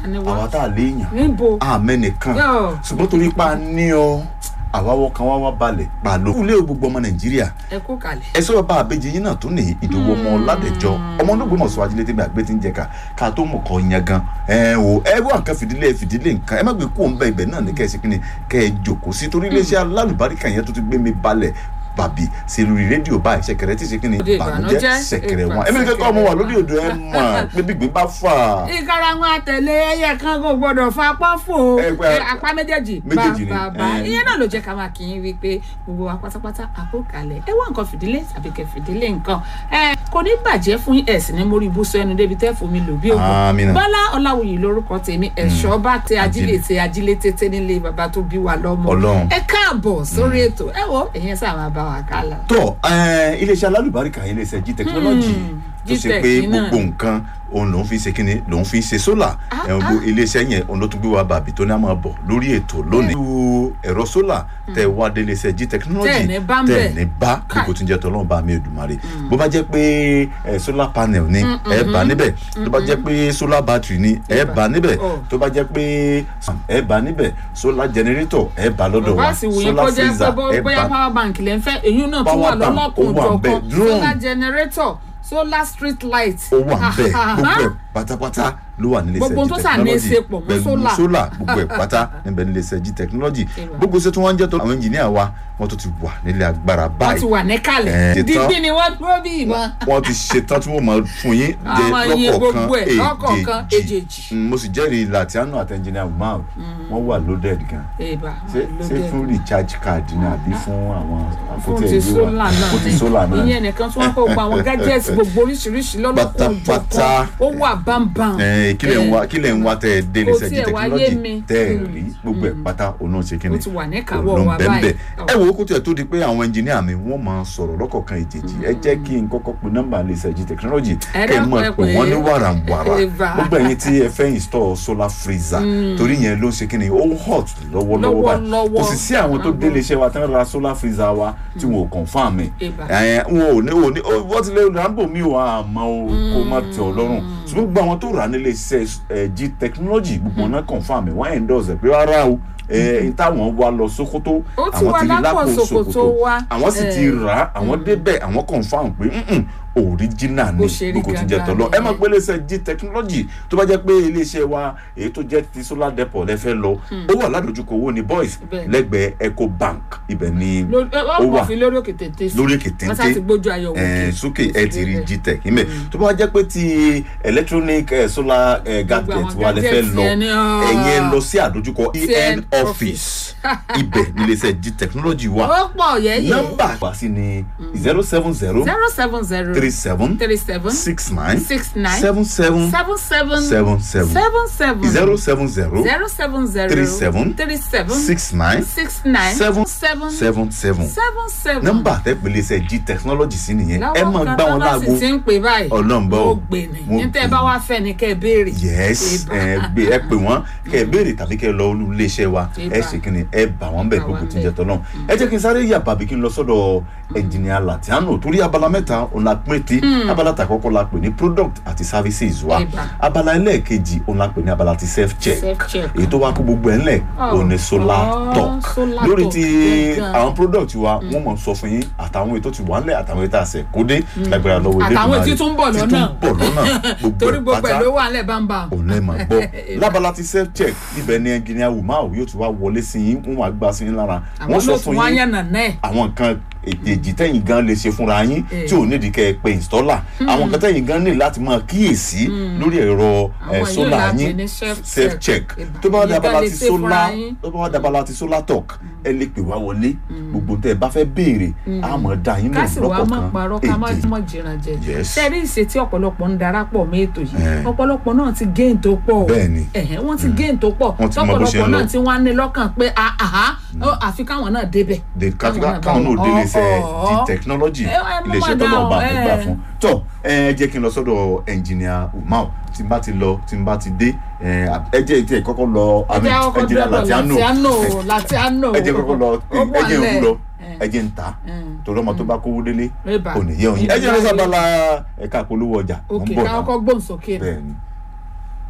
Àní wá. àwa tá a léèyàn níbo àmẹ́ nìkan Yọ̀. ṣùgbọ́n torí pa ní ọ àwáwọ́ kan wá wá balẹ̀ pàlọ́ kúlé gbogbo ọmọ nàìjíríà ẹ kú kalẹ̀. ẹ sọ bá àbẹjẹ yín náà tún ní ìdòwò ọmọ ládẹjọ ọmọ olóògbé mọ̀ sọ ajílẹ̀ tẹ́gbẹ́ àgbẹ̀ tí ń jẹ ká ká tó mọ̀ kọ́ yan gan ẹ o ẹ wọ nǹkan fìdílé fìdílé nǹkan ẹ má gbé kó ń bẹ ibẹ̀ náà ní kẹ́ ẹ ṣe kí ni kẹ́ ẹ jòkó sí torí iléeṣẹ́ alálùbáríkà yẹn tó ti gbé mi balẹ̀ bàbí sí lórí rédíò báyìí ṣẹ̀kẹ̀rẹ̀ tí ṣe kí ni Òde bànújẹ́ ìbànújẹ́, ṣẹ̀kẹ̀rẹ̀ wọn ìbà- ẹ̀mí kẹ́kọ̀ọ́ ọmọ wà lórí odò ẹ̀ mọ̀ pé gbígbín bá fà ìkarahun àtẹ̀lé ẹyẹ kan kò gbọdọ̀ fa apá fò Ẹ pé- ẹ, apá méjèèjì Méjèèjì ni, bàbá ẹ. ìyẹn náà ló jẹ́ ká máa kí yín wípé gbogbo wa pátápátá àkókalẹ̀ ẹ wá nǹkan fìdílé tàbí kẹ fìdílé nǹkan ẹ kò ní bàjẹ́ fún yín ẹ̀sìn ní mórí ibùsọ ẹnu débi tẹ́ fún mi lò bí ògùn Àmín. bọ́lá ọláwùyí lórúkọ tèmi ẹ̀ṣọ́ bá tẹ ajílẹ̀ tẹ ajílẹ̀ tètè nílé bàbá tó bí wa lọ́mọ Ọlọ́run. ẹ káàbọ̀ sórí ètò ẹ wo ẹ̀yẹn sáà máa bá wa kálá. tọ ẹ, iléeṣẹ́ alálùbáríkà yẹn iléeṣẹ́ g technology Hmm, tó ṣe Gtech pé yìí náà gbogbo nǹkan òun lòún fi ṣe kíni lòún fi ṣe sólà Ah, ẹ, gbogbo iléeṣẹ́ yẹn òun ló tún gbé wa bàbí tó ní a máa bọ̀ lórí ètò lónìí. irú ẹ̀rọ sólà tẹ wá dé iléeṣẹ́ g technology Tẹ̀ ní bá ń bẹ̀. ní bá Káì. gbogbo tí ń jẹ́ tọ́lọ́run bá mi Èdùmàrè bó bá jẹ́ pé ẹ, solar panel ni ẹ bá níbẹ̀ tó bá jẹ́ pé solar battery ni ẹ bá níbẹ̀ Oh. tó bá jẹ́ pé ẹ bá níbẹ̀ solar generator ẹ bá lọ́dọ̀ bá wa sì wù yín solar kó jẹ́ pé freezer bó- ẹ bóyá bá power bank lẹ́ ń fẹ́ èyí náà tún Power wà bank, lọ́lọ́kùn ó wà jọ̀kan ńbẹ̀. Drone. solar generator solar street light. ó wà ń bẹ gbogbo ẹ pátápátá ló wà nílé Gbogbo iṣẹ́ tó G sà ní í technology ṣe pọ̀ mọ́ pẹ̀lú solar. solar gbogbo ẹ pátá níbẹ̀ nílé iṣẹ́ G technology Ìwà. gbogbo iṣẹ́ tí wọ́n ń jẹ́ tó àwọn engineer wa wọ́n tó ti wà nílé agbára wọ́n ti báyìí wà níkàlẹ̀ Eh, dídí ni wọ́n dúró bí ìbọn. wọ́n ti ṣetán tí wọ́n máa fún yín jẹ Àwọn iye lọ́kọ̀ọ̀kan gbogbo ẹ̀, lọ́kọ̀ọ̀kan, èjèèjì. Mm, mo sì jẹ́rìí Latiano àti engineer Umar wọ́n wà loaded gan ìbá ṣé ṣé fún recharge card ni àbí fún àwọn fún àpótí ti ẹ̀gbẹ́ wa solar náà fún ti solar náà ìyẹn nìkan tí wọ́n kó gba àwọn gadgets gbogbo oríṣiríṣi lọ́lọ́kùn Pátápátá. jọ̀kan ó wà bámbám. Eh, kílẹ̀ ń wá kílẹ̀ ń wá tẹ́ ẹ dé Kò iléeṣẹ́ G tiẹ̀ wá yé technology mi. tẹ́ ẹ Mm. rí gbogbo ẹ̀ pátá òun náà ṣe kíni Ó ti wà níkàáwọ́ òun ló ń wa bẹ ń bẹ. báyìí. ẹ wo kó tiẹ̀ tó di pé àwọn ẹnjìníà mi wọ́n máa sọ̀rọ̀ lọ́kọ̀ọ̀kan ìjèjì ẹ jẹ́ kí n kọ́kọ́ pe nọ́mbà iléeṣẹ́ G technology Ẹ kẹ́ ẹ dákun, mọ̀ ẹ pé pè wọ́n ní é. wàràǹwàrà Eva. gbogbo ẹ̀yin tí ẹ fẹ́ install solar freezer torí yẹn ló ń ṣe kíni ó ń hot lọ́wọ́lọ́wọ́ báyìí Lọ́wọ́lọ́wọ́. kò sì sí àwọn tó délé iṣẹ́ wa tí wọ́n ra solar freezer wa tí wọn ò confirm ẹ̀ Eva. ẹ wọn ò ní ò ní ó- wọ́n ti lé rambo mi ò àmọ́ o kó má tẹ̀ ọ́ lọ́rùn ṣùgbọ́n gbogbo àwọn tó rà nílé iṣẹ́ ẹ, G technology gbogbo wọn náà confam ẹ̀ wọ́n endorse ẹ̀ pé rárá o ẹ táwọn wá lọ Sókótó Ó ti wà lápò Sókótó wa. àwọn sì ti Eh. rà á àwọn débẹ̀ àwọn confam pé "Mm-mm, original Bó ni ṣe rí gbogbo ti jẹ́ gangan tọ́lọ́ ẹ máa nìyẹn. pé iléeṣẹ́ G technology tó bá jẹ́ pé iléeṣẹ́ wa èyí tó jẹ́ ti solar depot lẹ fẹ́ lọ ó wà ládojúkọ owó ní boys Bẹ́ẹ̀. lẹ́gbẹ̀ẹ́ Eco Bank ibẹ̀ ni Lórí- ẹ, ó wọ́n wà mọ̀ fi lórí òkè tètè sí. lórí èkè wọ́n sá téńté ti gbójú ayọ̀ wò ẹ, kè. sókè ẹ ti rí Kò sí gtech níbẹ̀ tó bá jẹ́ pé ti electronic eh, solar eh, Gbogbo gadget àwọn wa lè fẹ́ gadgets lọ yẹn ni, ah. ẹ̀yin ẹ lọ sí àdójúkọ en TN office ibẹ̀ níléeṣẹ́ g technology wa ó pọ̀ yẹ́yẹ́. nọ́mbà wa sí ni zero seven zero zero seven zero three seven three seven six nine six nine seven seven seven seven seven seven seven seven zero seven zero zero seven zero three seven three seven six nine six nine seven seven seven seven seven seven. nọ́mbà tẹ́pẹ̀lẹ́ iṣẹ́ g technology sí nìyẹn ẹ lọ́wọ́ máa kan gbá tó wọn bá láago sì ti ń pè báyìí Ọlọ́run bọ́ ó o. gbé ni Mo ní tẹ́ ẹ gbé bá ni. wá fẹ́ ni kẹ́ ẹ béèrè. yes Ìbà. ẹ gbé ẹ pè wọn kẹ ẹ béèrè tàbí kẹ ẹ lọ olú iléeṣẹ́ wa Ìbà. ẹ ṣe kí ni ẹ bà wọn bẹ Bà gbogbo wọ́n tí ń jẹ bẹ̀. tọ́lọ́ ẹ jẹ́ kí n sáré yà bàbí kí n lọ sọ́dọ̀ ẹnjìnìà Latiano torí abala mẹ́ta òun la pín tí abala tàkọ́kọ́ la pè ní product àti services wa Ìbà. abala ẹlẹ́ẹ̀kejì òun la pè ní abala ti self check Self-check. èyí tó wá kó gbogbo ẹ̀ ńlẹ̀ Oh. òun ni solar Oh, talk solar lórí talk. ti Gangan. àwọn product wa wọ́n mọ̀ sọ fún yín àtàwọn ètò ti wà ńlẹ̀ àtàwọn ètò àṣẹ kódé lágbára lọ́wọ́ Àtàwọn Elédùmarè. tí tún ń bọ̀ tí lọ́nà. tún ń bọ̀ lọ́nà gbogbo torí ẹ̀ gbogbo ẹ̀ pátá ló wà nílẹ̀ bámbám. òun lè máa gbọ́ lábala ti self check ibẹ̀ ni ẹnjìnìá wùmáà yóò ti wá wọlé sí yín wọ́n wá gbà sí yín lára àwọn wọ́n sọ ló fún tún wá yín yànnà náà. àwọn nǹkan èjì tẹ̀yìn gan lè ṣe fúnra yín Eh. tí ò nídìí kẹ́ ẹ pe installer àwọn nǹkan tẹ̀yìn gan ní láti máa kíyèsí lórí ẹ̀rọ Àwọn yóò solar la pè yín ní self self check. check Ìbà. tó bá wá Ìyẹn dabala gan lè ti ṣe fúnra solar yín. tó bá wá dabala ti solar talk ẹ lè pè wá wọlé gbogbo tẹ́ ẹ bá fẹ́ béèrè àmọ́ dá yín ká sì lóhùn wá mọ̀ parọ́ ká má lọ́kọ̀ọ̀kan mọ̀ jìnnà jẹ. Yes. sẹ́rí ìṣe tí ọ̀pọ̀lọpọ̀ ń darapọ̀ mọ́ ètò yìí Eh. ọ̀pọ̀lọpọ̀ náà ti gain tó pọ̀. Bẹ́ẹ̀ni. Ẹ̀hẹ́, wọ́n ti gain tó pọ̀ Wọ́n ti mọ bó ṣe ń tọ́pọ̀lọpọ̀ lọ. náà tí wọ́n á ní lọ́kàn pé àhá ó, àfi káwọn náà débẹ̀. de kátíkà Káwọn náà káwọn bá náà wọn. délé iṣẹ́ Ọ̀, di ọ̀. technology Ẹ, ẹ, mo iléeṣẹ́ máa tó náà bá dáhùn, mi gbà ẹ. fún tọ ẹ jẹ́ kí n lọ sọ́dọ̀ ẹnjìnìà umar tí n bá ti lọ tí n bá ti dé ẹ ẹ jẹ́ tí ẹ kọ́kọ́ lọ ẹ jẹ́ kọ́kọ́ ẹnjìnìà dọ́dọ̀ Latiano Latiano Latiano. ẹ jẹ́ kọ́kọ́ lọ Ó ẹ bọ̀ jẹ́ nílẹ̀. ń lọ Eh. ẹ jẹ́ ń ta Mm. torí ọmọ tó bá kówó délé Eba. kò ní yẹ òyìn ẹ jẹ́ lọ sábàlá ẹ̀ka polówó ọjà mo ń òkè bọ̀ káwọn náà kọ́ gbóhùn sókè. bẹ́ẹ̀ ni.